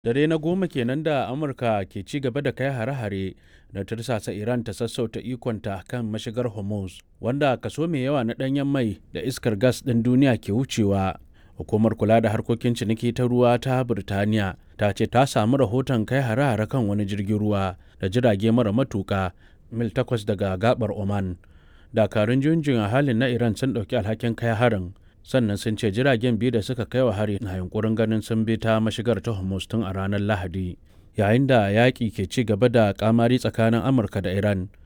Dare na goma kenan da Amurka ke ci gaba da kai hare-hare da tursasa Iran ta sassauta ikonta kan mashigar Hormuz, wanda kaso mai yawa na ɗanyen mai da iskar gas ɗin duniya ke wucewa. Hukumar kula da harkokin ciniki ta ruwa ta Birtaniya ta ce ta samu rahoton kai hare-hare kan wani jirgin ruwa da jirage mara matuƙa mil takwas daga gabar Oman. Dakarun junjin a halin na Iran sun ɗauki alhakin kai harin sannan sun ce jiragen biyu da suka kai wa hari na yunkurin ganin sun bi ta mashigar ta Hormuz tun a ranar Lahadi. Yayin da yaƙi ke ci gaba da kamari tsakanin Amurka da Iran,